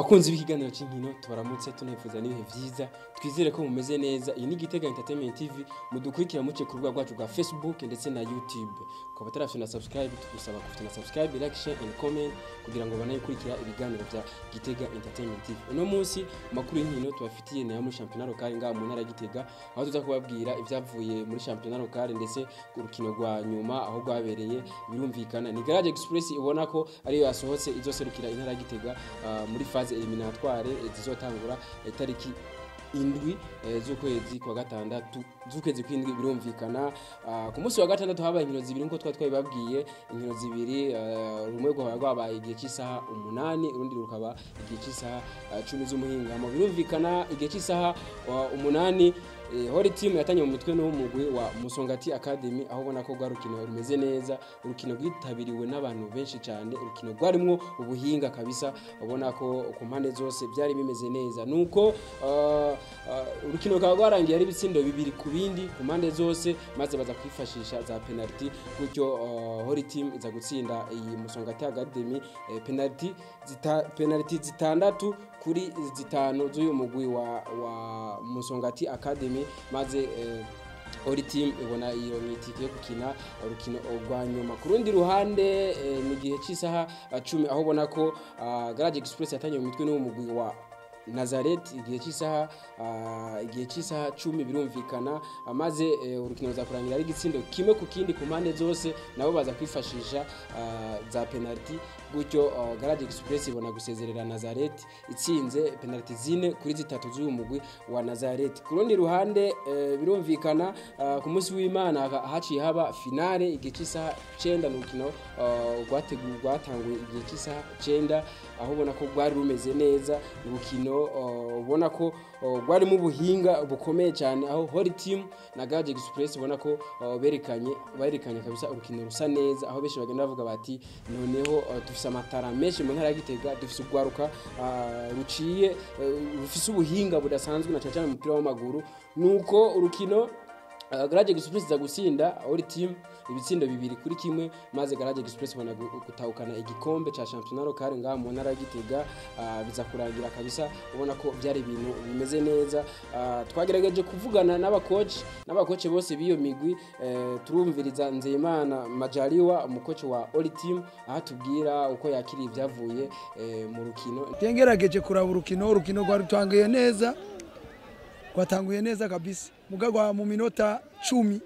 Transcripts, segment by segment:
abakunzi b'ikiganiro cy'inkino tubaramutse tunayifuza n'ibihe byiza twizere ko mumeze neza iyi ni Gitega Entertainment TV mudukurikira muce ku rubuga rwacu rwa Facebook ndetse na YouTube ukaba utarafite na subscribe tugusaba kufite na subscribe like share and comment kugira ngo banayikurikira ibiganiro bya Gitega Entertainment TV uno munsi mu makuru y'inkino tubafitiye ni muri championnat local ngaha mu ntara ya Gitega aho tuza kubabwira ibyavuye muri championnat local ndetse urukino rwa nyuma aho rwabereye birumvikana ni Garage Express ibona ko ariyo yasohotse izoserukira intara ya Gitega ah, muri phase eliminatoire eh, zizotangura itariki indwi eh, z'ukwezi kwa gatandatu z'ukwezi kw'indwi birumvikana Ah, ku munsi wa gatandatu habaye inkino zibiri nkuko twari twabibabwiye inkino zibiri eh, rumwe rwaba rwabaye igihe cy'isaha umunani urundi rukaba igihe cy'isaha ah, cumi z'umuhingamo birumvikana igihe cy'isaha ah, umunani eh, Holy team yatanye mu mitwe n'umugwi wa Musongati Academy aho ubona ko rwa rukino rumeze neza urukino rwitabiriwe n'abantu benshi cyane urukino rwarimwo ubuhinga kabisa ubona ko ku mpande zose byari bimeze neza nuko ah, ah, urukino rukaba rwarangiye ari ibitsindo bibiri ku bindi ku mpande zose maze baza kwifashisha za penalty gutyo uh, Holy team iza gutsinda iyi Musongati Academy eh, penalty zita, penalty zitandatu kuri zitanu z'uyu mugwi wa, wa Musongati Academy maze eh, Ori team ibona iyo mitike yo gukina urukino rwa nyuma ku rundi ruhande eh, mu gihe cy'isaha ah, cumi aho ubona ko ah, Garage Express yatanye mu mitwe n'umugwi wa Nazareth igihe cy'isaha ah, igihe cy'isaha cumi birumvikana ah, maze eh, urukino ruzakurangira ari igitsindo kimwe ku kindi ku mpande zose nabo baza kwifashisha ah, za penalty gutyo ah, Garage Express ibona gusezerera Nazareth itsinze penalty zine kuri zitatu z'uyu mugwi wa Nazareth ku rundi ruhande eh, birumvikana ah, ku munsi w'Imana ha- haciye haba finale igihe cy'isaha 9 mu rukino ah, rwateguwe rwatanguye igihe cy'isaha 9 aho ubona ko rwari rumeze neza urukino uh, ubona ko uh, rwarimo ubuhinga bukomeye cyane aho Holy Team na Garage Express ubona ko uh, berekanye berekanye kabisa urukino rusa neza aho benshi bagenda bavuga bati noneho uh, dufise amatara menshi mu ntara ya Gitega dufise urwaruka uh, ruciye uh, rufise ubuhinga budasanzwe na cyane cyane mu mupira w'amaguru nuko urukino Uh, Garage Express za gusinda Holy Team ibitsindo bibiri kuri kimwe maze Garage Express bana gutahukana igikombe cha championnat local ngaha mu ntara ya Gitega uh, biza kurangira kabisa ubona ko byari ibintu bimeze neza uh, twagerageje kuvugana n'abakoci n'abakoci bose biyo migwi uh, turumviriza Nzeyimana Majaliwa umukoci wa Holy Team aho tubwira uko yakiriye ibyavuye uh, mu rukino ngerageje kuraba urukino urukino rwari rutanguye neza rwatanguye neza kabisa mugagwa mu minota cumi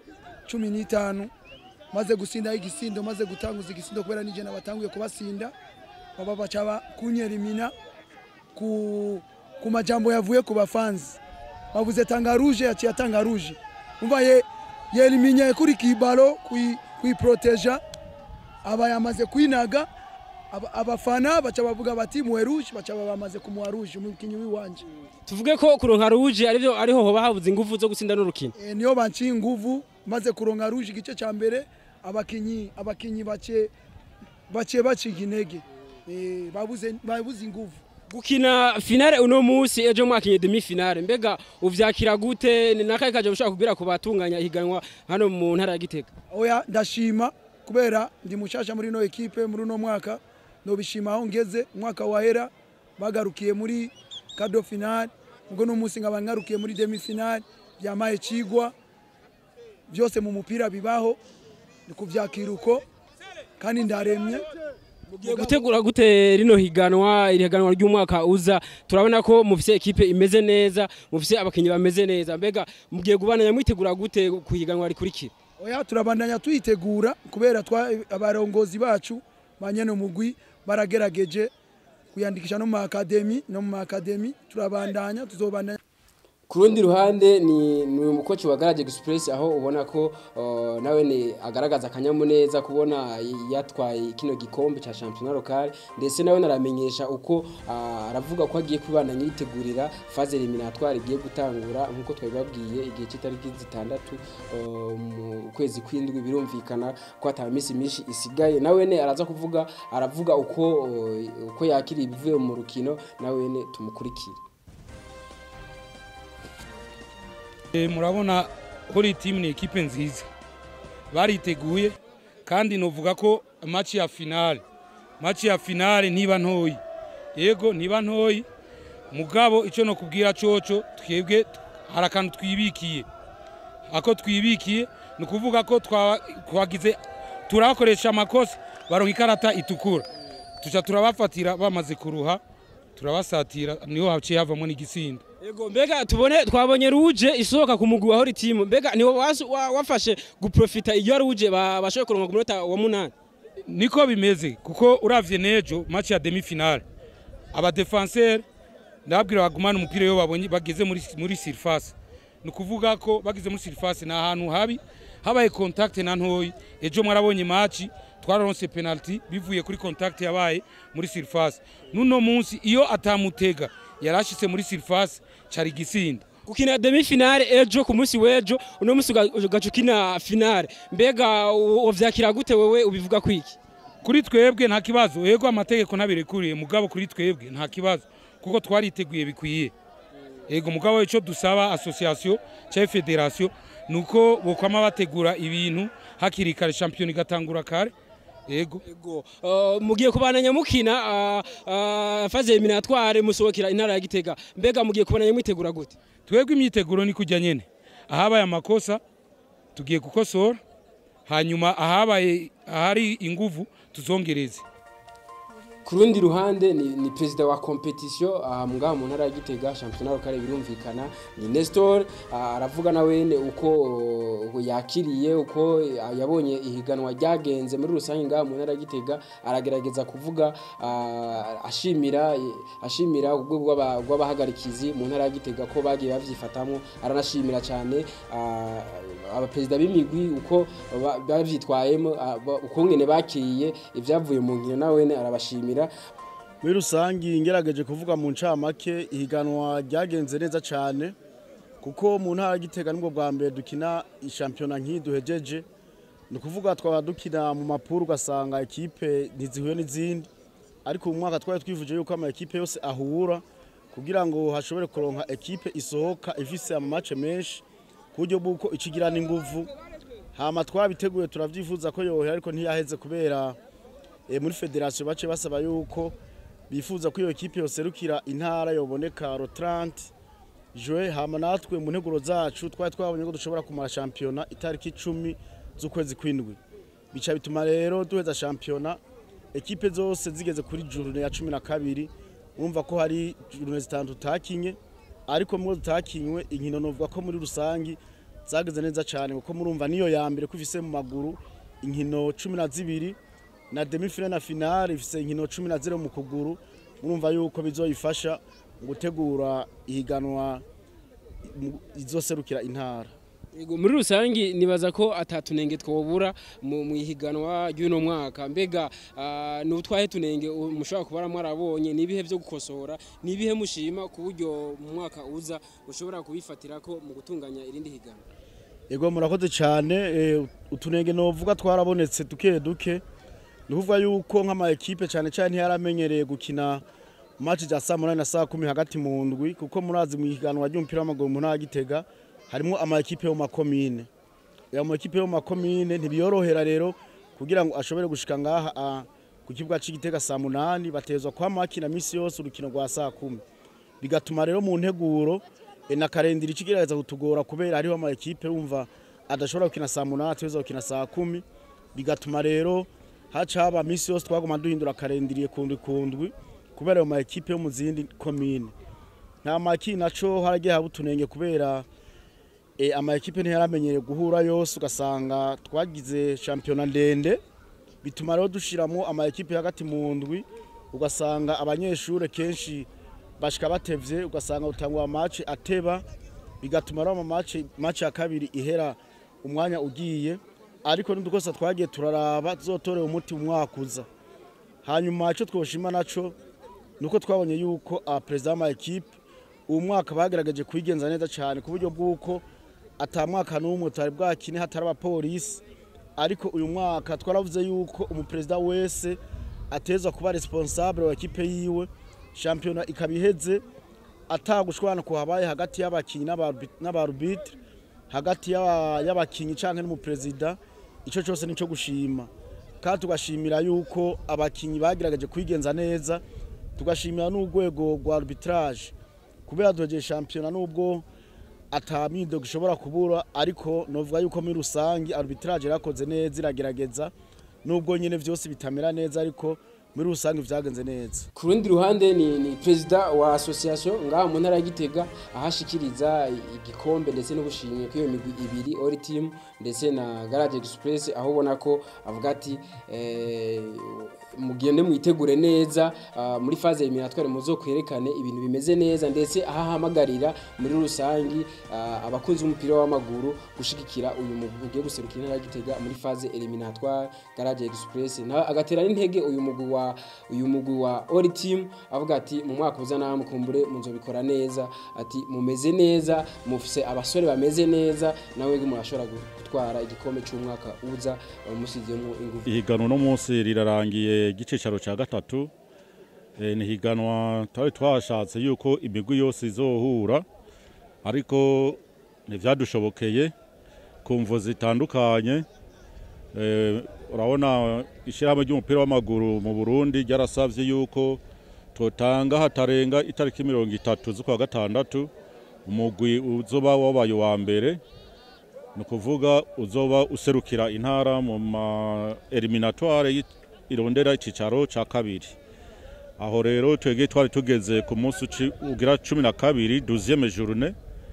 cumi n'itanu maze gusindaho igisindo maze gutanguza igisindo kubera nije nabatanguye kubasinda baba baca kunyerimina ku, ku majambo yavuye ku bafanzi bavuze tanga rouge yaciye atanga rouge umva ye yeliminye kuri kibalo kuyiproteja aba yamaze kwinaga aba- abafana baca bavuga bati muwe rouge baca bamaze kumuha rouge umukinyi wiwanje tuvuge ko kuronka rouge arivyo ariho hoba habuze ingufu zo gutsinda n'urukino e, niyo banciye inguvu maze kuronka rouge igice ca mbere abakinyi abakinyi bace bace baciga intege e, babuze babuze inguvu gukina finale uno munsi ejo mwakinye demi finale mbega uvyakira gute ni nakaye kaje ushaka kubwira ku batunganya ihiganwa hano mu ntara ya Gitega oya ndashima kubera ndi mushasha muri no ekipe muri uno mwaka nobishima aho ngeze umwaka wahera bagarukiye muri kado final ubwo no munsi nkaba ngarukiye muri demi final byamaye cigwa byose mu mupira bibaho ni kuvyakira uko kandi ndaremye mugiye gutegura gute rino higanwa iri higanwa ry'umwaka uza turabona ko mufise ekipe imeze neza mufise abakinyi bameze neza mbega mugiye gubananya mwitegura gute ku higanwa rikurikira oya turabandanya tuyitegura kubera twa abarongozi bacu banyene mugwi baragerageje kuyandikisha no mu akademi no mu akademi turabandanya tuzobandanya ku rundi ruhande ni ni umukoci wa Garage Express aho ubona ko uh, nawe ni agaragaza akanyamuneza kubona yatwaye kino gikombe cha championnat local ndetse nawe naramenyesha uko uh, aravuga ko agiye kubana yitegurira phase eliminatoire igiye gutangura nkuko twabibabwiye igihe cy'itariki zitandatu uh, mu kwezi kw'indwi birumvikana ko ata minsi myinshi isigaye nawe ne araza kuvuga aravuga uko uh, uko yakiriye ibivuye mu rukino nawe ne tumukurikire Eh, murabona Holy Team ni ekipe nziza bariteguye kandi novuga ko match ya finale match ya finale ntiba ntoyi yego niba ntoyi mugabo icyo nokubwira coco twebwe hari akantu twibikiye ako twibikiye ni ukuvuga ko twa- twagize turabakoresha amakosa baronka ikarata itukura tuca turabafatira bamaze kuruha turabasatira niho haciye havamo n'igisinda Ego mbega tubone twabonye ruje isohoka ku mugwi wa hori team mbega ni wafashe guprofita iyo ruje ba- bashoboye kuronka ku munota wa munani niko bimeze kuko uravye nejo match ya demi finale aba defenseur ndababwira bagumana umupira iyo babonye bageze muri muri surface ni ukuvuga ko bageze muri surface ni ahantu habi habaye contact na ntoyi ejo mwarabonye match twararonse penalty bivuye kuri contact yabaye muri surface nuno munsi iyo atamutega yarashitse muri surface cari gisinda gukina demi finale ejo ku munsi w'ejo uno munsi uga- ugaca ukina finale mbega u- uvyakira gute wewe ubivuga kwiki kuri twebwe nta kibazo yego amategeko ntabirekuriye mugabo kuri twebwe nta kibazo kuko twariteguye bikwiye yego mugabo icyo dusaba association cyangwa federation ni uko bokwama bategura ibintu hakiri kare shampiyona igatangura kare yego Ego uh, mugiye kubananya mukina uh, uh, faze eliminatoire musohokera intara ya Gitega mbega mugiye kubananya mwitegura gute twebwe imyiteguro ni kujya nyene ahabaye amakosa tugiye gukosora hanyuma ahabaye ahari inguvu tuzongereze ku rundi ruhande ni, ni perezida wa competition aha ngaha mu ntara ya Gitega championnat lokale birumvikana ni Nestor ah, aravuga na wene uko uh, yakiriye uko uh, yabonye ihiganwa ryagenze muri rusange ngaha mu ntara ya Gitega aragerageza kuvuga ah, ashimira ashimira ubwo bw'aba- bw'abahagarikizi mu ntara ya Gitega ko bagiye bavyifatamwo aranashimira cyane ah, abaperezida b'imigwi uko ba- bavyitwayemo ah, ba- ukungene bakiriye ibyavuye mu nkino na wene arabashimira muri rusange ngerageje kuvuga mu ncamake ihiganwa ryagenze neza cyane kuko mu ntara ya Gitega nibwo bwa mbere dukina ishampiyona nk'iyi duhejeje ni ukuvuga twaba dukina mu mapuru ugasanga ekipe ntizihuye n'izindi ariko mu mwaka twari twifuje yuko ama ekipe yose ahura kugira ngo hashobore kuronka ekipe isohoka ifise amamace menshi ku buryo bw'uko ikigira n'inguvu hama twabiteguye turavyifuza ko yohera ariko ntiyaheze kubera e, muri federasiyo bace basaba yuko bifuza ko iyo ekipe yoserukira intara yoboneka ro 30 jwe hama natwe mu nteguro zacu twari twabonye ko dushobora kumara shampiyona itariki icumi z'ukwezi kw'indwi bica bituma rero duheza shampiyona ekipe zose zigeze kuri jurune ya cumi na kabiri urumva ko hari jurune zitanu tutakinye ariko mwo tutakinywe inkino novuga ko muri rusangi zageze neza cyane kuko murumva niyo ya mbere ko ifise mu maguru inkino cumi na zibiri na demi finale na finale ifise inkino cumi na zero mu kuguru murumva yuko bizoyifasha mu gutegura ihiganwa mu- izoserukira intara Ego muri rusangi nibaza ko atatunenge twobura mu mu ihiganwa ry'uno mwaka mbega ah, ni utwahe tunenge u- mushobora kuba mwarabonye nibihe byo gukosora nibihe mushima ku buryo mu mwaka uza ushobora kubifatira ko mu gutunganya irindi higanwa Ego murakoze cyane eh, utunenge novuga twarabonetse duke duke ni ukuvuga yuko nk'ama ekipe cyane cyane ntiyaramenyereye gukina match za saa munani na saa kumi hagati mu ndwi kuko murazi mu ihiganwa ry'umupira w'amaguru mu ntara ya Gitega harimo ama ekipe yo mu makomine ya mu ekipe yo mu makomine ntibiyorohera rero kugira ngo ashobore gushika ngaha ah, ku kibuga c'Igitega saa munani batezwa kwa makina misi yose urukino rwa saa kumi bigatuma rero mu nteguro e, na karendiri ikigerageza kutugora kubera hariho ama ekipe wumva adashobora gukina saa munani ateza gukina saa kumi bigatuma rero haca haba misi yose twaguma duhindura karendiriye kundwi kundwi kubera ayo ma ekipe yo mu zindi komine nta maki naco haragiye haba utunenge kubera e, ama ekipe ntiyaramenyereye guhura yose ugasanga twagize shampiyona ndende bituma rero dushiramo ama ekipe hagati mu ndwi ugasanga abanyeshure kenshi bashika batevye ugasanga utangwa match ateba bigatuma rero match match ya kabiri ihera umwanya ugiye ariko n'udukosa twagiye turaraba tuzotorera umuti mu mwaka uza hanyuma icyo twoshima naco nuko twabonye yuko abaperezida b'ama ekipe uwo mwaka bagerageje kwigenza neza cyane ku buryo bw'uko ata mwaka n'umwe tutari bwakine hatari abapolisi ariko uyu mwaka twaravuze yuko umuperezida wese atezwa kuba responsable wa ekipe yiwe shampiyona ikaba iheze atagushwana ku habaye hagati y'abakinyi n'abarbi- n'abarubitre hagati y'aba- y'abakinyi canke n'umuperezida ico cyose nico gushima kandi tugashimira yuko abakinyi bagerageje kwigenza neza tugashimira n'urwego rwa arbitrage kubera duhejeje shampiyona nubwo ata myidogo ishobora kubura ariko novuga yuko muri rusange arbitrage yarakoze neza iragerageza nubwo nyine vyose bitamera neza ariko muri rusange vyagenze neza ku rundi ruhande ni, ni perezida wa association ngaha mu ntara ya Gitega ahashikiriza igikombe ndetse n'ubushimwe k'iyo migwi ibiri Ori Team ndetse na Garage Express aho ubona ko avuga ati eh, mugende mwitegure neza ah, muri faze eliminatoire muzokwerekane ibintu bimeze neza ndetse ahahamagarira muri rusangi ah, abakunzi b'umupira w'amaguru gushigikira uyu mugwi ugiye guserukira intara ya Gitega muri faze eliminatoire Garage Express na agatera n'intege uyu mugwi wa uyu mugwi wa Ori Team avuga ati mu mwaka uza namwe kumbure muzobikora neza ati mumeze neza mufise abasore bameze neza nawe murashobora gutwara igikombe cy'umwaka uza musizemo ingufu ihiganwa no munsi rirarangiye igicicaro cya gatatu Eh, ni higanwa twari twashatse yuko imigwi yose izohura ariko ntivyadushobokeye ku mvo zitandukanye Eh, urabona ishyirahamwe ry'umupira w'amaguru mu burundi ryarasavye yuko totanga hatarenga itariki mirongo itatu z'ukwa gatandatu umugwi uzoba wabaye uwa mbere ni ukuvuga uzoba userukira intara mu ma eliminatoire yi- irondera icicaro ca kabiri aho rero twebwe twari tugeze ku munsi uci- ugira cumi na kabiri duziyeme journe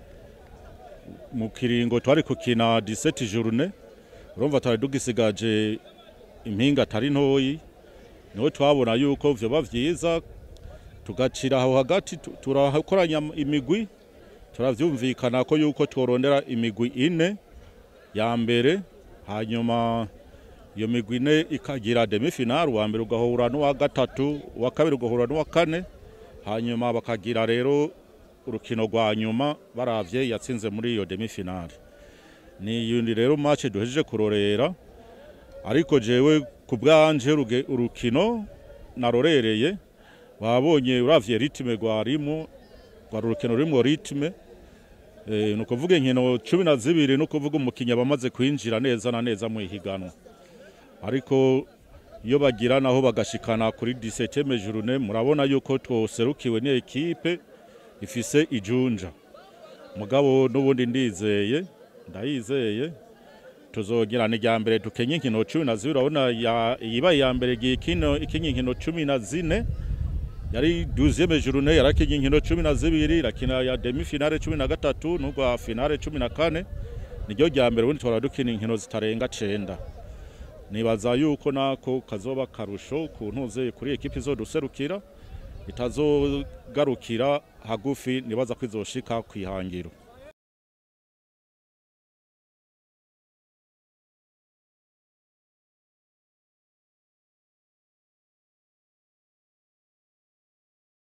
mu kiringo twari kukina 17 journe urumva twari tugisigaje impinga atari ntoyi niho twabona yuko vyoba vyiza tugacira aho hagati tu- turakoranya imigwi turavyumvikana ko yuko tworondera imigwi ine ya mbere hanyuma iyo migwi ine ikagira demi final uwa mbere ugahura n'uwa gatatu uwa kabiri ugahura n'uwa kane hanyuma bakagira rero urukino rwa nyuma baravye yatsinze muri iyo demi final ni yundi rero match duhejeje kurorera ariko jewe ku bwanje uruge- urukino narorereye wabonye uravye ritme rwarimo rwari urukino rurimwo ritme Eh, ni ukuvuga inkino cumi na zibiri ni ukuvuga umukinnyi aba amaze kwinjira neza na neza mu ihiganwa ariko iyo bagira naho bagashikana kuri 17 journée murabona yuko twoserukiwe ni ekipe ifise ijunja mugabo n'ubundi ndizeye ndayizeye tuzogira ni rya mbere tukenye inkino cumi na zibiri urabona ya- iyibaye iya mbere igiye ikino ikinye inkino cumi na zine yari 12e journée yarakinye inkino cumi na zibiri irakina ya demi finale cumi na gatatu n'urwa finale cumi na kane niryo rya mbere ubundi twara dukina inkino zitarenga cenda nibaza yuko nako kazoba karusho ku ntuze kuri ekipi izoduserukira itazogarukira hagufi nibaza ko izoshika kwihangiro